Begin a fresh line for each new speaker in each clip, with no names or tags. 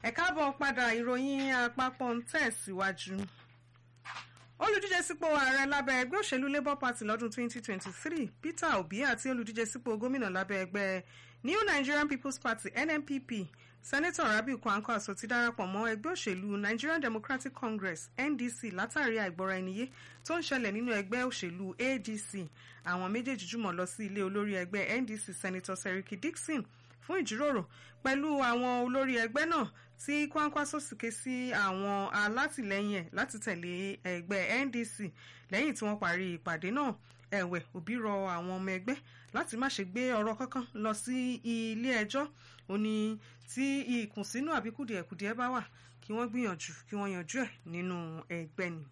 ẹ káàbọ̀ padà ìròyìn àpapọ̀ ń tẹ̀síwájú. olùdíje sípò ààrẹ lábẹ́ ẹgbẹ́ òṣèlú labour party lọ́dún 2023 peter obi àti olùdíje sípò gómìnà lábẹ́ ẹgbẹ́ new nigerian people's party nnpp senator rabiu kwankwaso ti darapọ̀ mọ́ ẹgbẹ́ òṣèlú nigerian democratic congress ndc látàrí àìgbọ́ra-ẹniyé tó ń ṣẹlẹ̀ nínú ẹgbẹ́ òṣèlú adc àwọn méjèèjì jùmọ̀ lọ sí ilé olórí ẹgbẹ́ ndc senator seriki dixon fún ìjíròrò pẹ̀lú àwọn olórí ẹgbẹ́ náà tí Kwankwaso sì ké sí àwọn alátìlẹyìn ẹ̀ láti tẹ̀lé ẹgbẹ́ NDC lẹ́yìn tí wọ́n parí ìpàdé náà ẹ̀wẹ̀ òbí rọ àwọn ọmọ ẹgbẹ́ láti má ṣe gbé ọ̀rọ̀ kankan lọ sí ilé ẹjọ́ ó ní tí ìkùnsínú àbí kùdìẹ̀kudiẹ bá wà kí wọ́n gbìyànjú kí wọ́n yanjú ẹ̀ nínú ẹgbẹ́ ni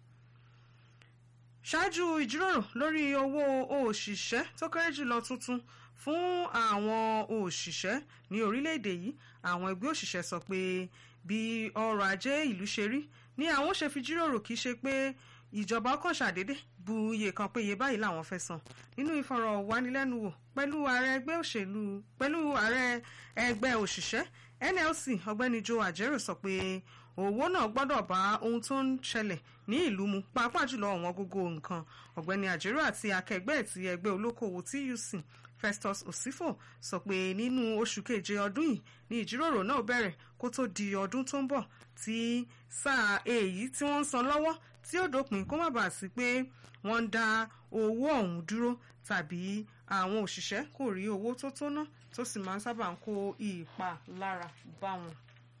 ṣáájú ìjíròrò lórí owó òṣìṣẹ́ tó kéré jùlọ tuntun fún àwọn òṣìṣẹ́ ní orílẹ̀-èdè yìí àwọn ẹgbẹ́ òṣìṣẹ́ sọ pé bí ọrọ̀ ajé ìlú ṣe rí ni àwọn ṣe fi jíròrò kì í ṣe pé ìjọba kan ṣàdédé bu iye kan pé iye báyìí làwọn fẹ́ san nínú ìfọ̀rọ̀wánilẹ́nuwò pẹ̀lú ààrẹ ẹgbẹ́ òṣèlú pẹ̀lú ààrẹ ẹgbẹ́ òṣìṣẹ́ NLC ọ̀gbẹ́ni Joe Ajero sọ pé owó náà gbọ́dọ̀ bá ohun tó ń ṣẹlẹ̀ ní ìlú mu pàápàá jùlọ ọ̀wọ́n gógó nǹkan ọ̀gbẹ́ni Ajero àti akẹgbẹ́ ti ẹgbẹ́ olókoòwò TUC Festus Osifo sọ pé nínú oṣù keje ọdún yìí ni ìjíròrò náà bẹ̀rẹ̀ kó tó di ọdún tó ń bọ̀ tí sáà èyí tí wọ́n ń san lọ́wọ́ tí ó dópin kó má bàa sí pé wọ́n ń dá owó ọ̀hún dúró tàbí àwọn òṣìṣẹ́ kò rí owó tó tó ná tó sì máa ń sábà ń kó ìpalára bá wọn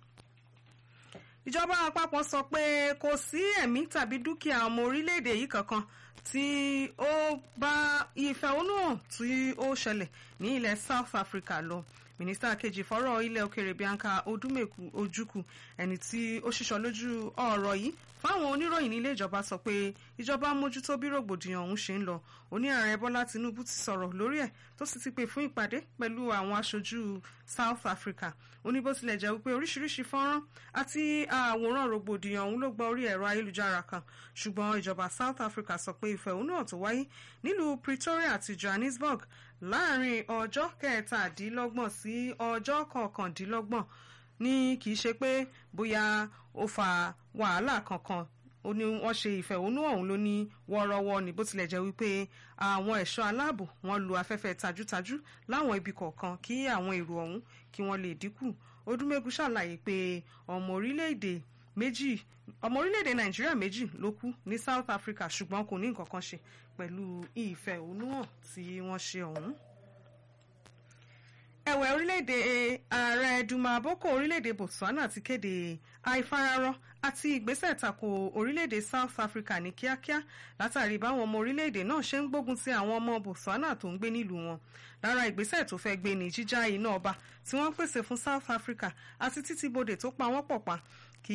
ìjọba àpapọ̀ sọ pé kò sí ẹ̀mí tàbí dúkìá ọmọ orílẹ̀-èdè yìí kankan tí ó bá ìfẹ̀hónúhàn tí ó ṣẹlẹ̀ ní ilẹ̀ South Africa lọ mínísítà kejì fọ́rọ̀ ilẹ̀ òkèrè Bianca Odúmẹ̀kù Ojukwu ẹni tí ó ṣíṣọ lójú ọ̀rọ̀ yìí fáwọn oníròyìn nílé ìjọba sọ pé ìjọba mójútó bí rògbòdìyàn ọ̀hún ṣe ń lọ oní ààrẹ Bọ́lá Tinubu ti sọ̀rọ̀ lórí ẹ̀ tó sì ti pè fún ìpàdé pẹ̀lú àwọn aṣojú South Africa ó ní bó tilẹ̀ jẹ́ wípé oríṣiríṣi fọ́nrán àti àwòrán rògbòdìyàn ọ̀hún ló gba orí ẹ̀rọ ayélujára kan ṣùgbọ́n ìjọba South Africa sọ pé ìfẹ̀hónúhàn tó wáyé nílùú Pretoria àti Johannesburg láàrin ọjọ́ kẹtàdínlọ́gbọ̀n sí ọjọ́ kọkàndínlọ́gbọ̀n ní kì í ṣe pé bóyá ó fa wàhálà kankan ó ní wọ́n ṣe ìfẹ̀hónú ọ̀hún ló ní wọ́ọ́rọ́wọ́ ní bó tilẹ̀ jẹ́ wípé àwọn ẹ̀ṣọ́ aláàbò wọ́n lo afẹ́fẹ́ tajútajú láwọn ibi kọ̀ọ̀kan kí àwọn èrò ọ̀hún kí wọ́n lè dínkù Odúmẹ́gu ṣàlàyé pé ọmọ orílẹ̀-èdè méjì ọmọ orílẹ̀-èdè Nàìjíríà méjì ló kú ní South Africa ṣùgbọ́n kò ní nǹkan kan ṣe pẹ̀lú ìfẹ̀hónúhàn tí wọ́n ṣe ọ̀hún ẹ̀wẹ̀ orílẹ̀-èdè ààrẹ Duma Boko orílẹ̀-èdè Botswana ti kéde àìfararọ àti ìgbésẹ̀ tako orílẹ̀-èdè South Africa ní kíákíá látàrí báwọn ọmọ orílẹ̀-èdè náà ṣe ń gbógun ti àwọn ọmọ Botswana tó ń gbé nílùú wọn lára ìgbésẹ̀ tó fẹ́ gbé ní jíjá iná ọba tí wọ́n pèsè fún South Africa àti títí bodè tó pa wọ́n pọ̀ pa kí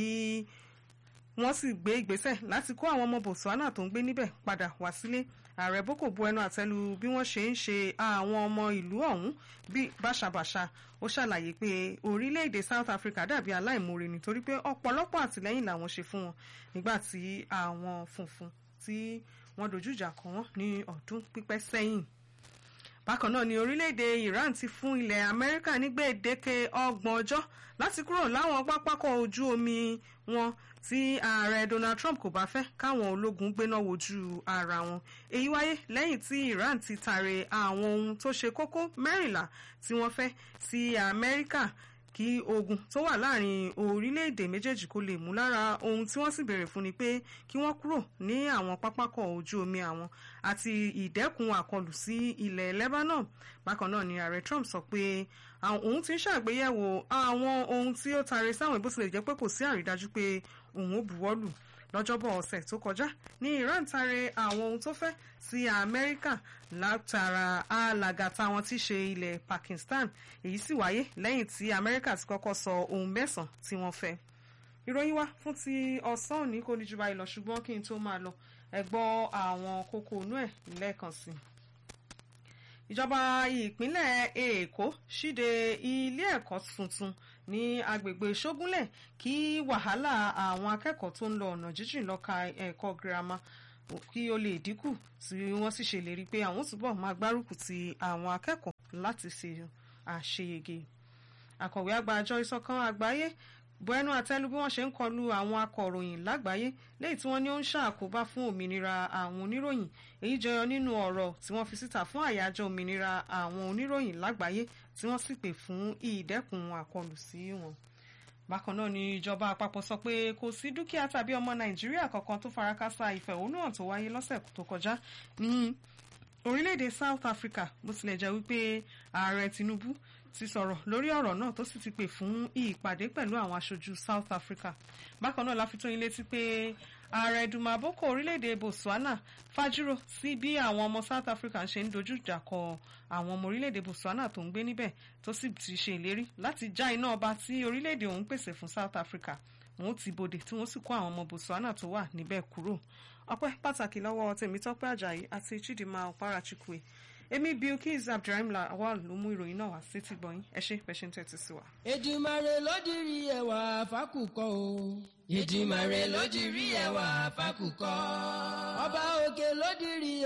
wọ́n sì gbé ìgbésẹ̀ láti kó àwọn ọmọ Botswana tó ń gbé níbẹ̀ padà wá sílé ààrẹ Boko bu ẹnu àtẹ́lu bí wọ́n ṣe ń ṣe àwọn ọmọ ìlú ọ̀hún bí báṣabàṣa ó ṣàlàyé pé orílẹ̀-èdè South Africa dàbí aláìmoore nítorí pé ọ̀pọ̀lọpọ̀ àtìlẹ́yìn làwọn ṣe fún wọn nígbà tí àwọn funfun tí wọ́n dojú ìjà kọ wọ́n ní ọdún pípẹ́ sẹ́yìn bákan náà ni orílẹ̀-èdè Iran ti fún ilẹ̀ Amẹ́ríkà ní gbèdéke ọgbọ̀n ọjọ́ láti kúrò láwọn pápákọ̀ ojú omi wọn tí ààrẹ Donald Trump kò bá fẹ́ káwọn ológun gbéná wojú ara wọn èyí wáyé lẹ́yìn tí Iran ti tàrè àwọn ohun tó ṣe kókó mẹ́rìnlá tí wọ́n fẹ́ sí Amẹ́ríkà kí ogun tó wà láàrin orílẹ̀-èdè méjèèjì kó lè mú lára ohun tí wọ́n sì béèrè fún ni pé kí wọ́n kúrò ní àwọn pápákọ̀ ojú omi àwọn àti ìdẹ́kun àkọlù sí ilẹ̀ Lebanon bákan náà ni ààrẹ Trump sọ pé òun ti ń ṣàgbéyẹ̀wò àwọn ohun tí ó tare sáwọn bó tilẹ̀ jẹ́ pé kò sí àrídájú pé òun ó buwọ́lù lọ́jọ́bọ̀ ọ̀sẹ̀ tó kọjá ní Iran tare àwọn ohun tó fẹ́ sí Amẹ́ríkà látara alàgàtà wọn tí ṣe ilẹ̀ Pakistan èyí sì wáyé lẹ́yìn tí Amẹ́ríkà ti kọ́kọ́ sọ ohun mẹ́sàn-án tí wọ́n fẹ́. ìròyìn wa fún ti ọ̀sán òní kò ní jù báyìí lọ ṣùgbọ́n kí n tó máa lọ ẹ gbọ́ àwọn kókó inú ẹ̀ lẹ́ẹ̀kan sí i ìjọba ìpínlẹ̀ èkó ṣíde ilé ẹ̀kọ́ tuntun ní agbègbè ṣógúnlẹ̀ kí wàhálà àwọn akẹ́kọ̀ọ́ tó ń lọ ọ̀nà jíjìn lọ́ka ẹ̀kọ́ girama kí ó lè dínkù tí wọ́n sì ṣèlérí pé àwọn túbọ̀ máa gbárùkù ti àwọn akẹ́kọ̀ọ́ láti ṣe àṣeyege. àkọ̀wé àgbà àjọ ìṣọ̀kan àgbáyé bu ẹnu àtẹ́lù bí wọ́n ṣe ń kọlu àwọn akọ̀ròyìn lágbàáyé léyìí tí wọ́n ní ó ń ṣàkóbá fún òmìnira àwọn oníròyìn èyí jẹyọ nínú ọ̀rọ̀ tí wọ́n fi síta fún àyájọ́ òmìnira àwọn oníròyìn lágbàáyé tí wọ́n sì pè fún ìdẹ́kun àkọlù sí wọn bákan náà ni ìjọba àpapọ̀ sọ pé kò sí dúkìá tàbí ọmọ nàìjíríà kankan tó farakásá ìfẹ̀hónúhàn tó wáyé lọ́sẹ̀ tó kọjá ní orílẹ̀-èdè south africa bó tilẹ̀ jẹ́ wípé ààrẹ tinubu ti sọ̀rọ̀ lórí ọ̀rọ̀ náà tó sì ti pè fún ìpàdé pẹ̀lú àwọn aṣojú south africa bákan náà la fi tó yín létí pé ààrẹ duma boko orílẹ̀-èdè botswana fájúrò sí bí àwọn ọmọ south africa ṣe ń dojú ìjà kọ àwọn ọmọ orílẹ̀-èdè botswana tó ń gbé níbẹ̀ tó sì ti ṣe ìlérí láti já iná ọba tí orílẹ̀-èdè òun pèsè fún south africa wọn ó ti bodè tí wọ́n sì kó àwọn ọmọ botswana tó wà níbẹ̀ kúrò ọpẹ́ pàtàkì lọ́wọ́ tèmítọ́pẹ́ ajayi àti chidinma ọ̀pára-chukwu èmi bilkis abdulrahim lawal ló mú ìròyìn náà wá sí ti gbọ̀yìn ẹ ṣe pẹ̀ṣẹ̀ ń tẹ̀tí sí wa.
Èdùmàrè ló dirí ẹwà fákùkọ o. Èdùmàrè ló dirí ẹwà fákùkọ. ọba òkè ló dirí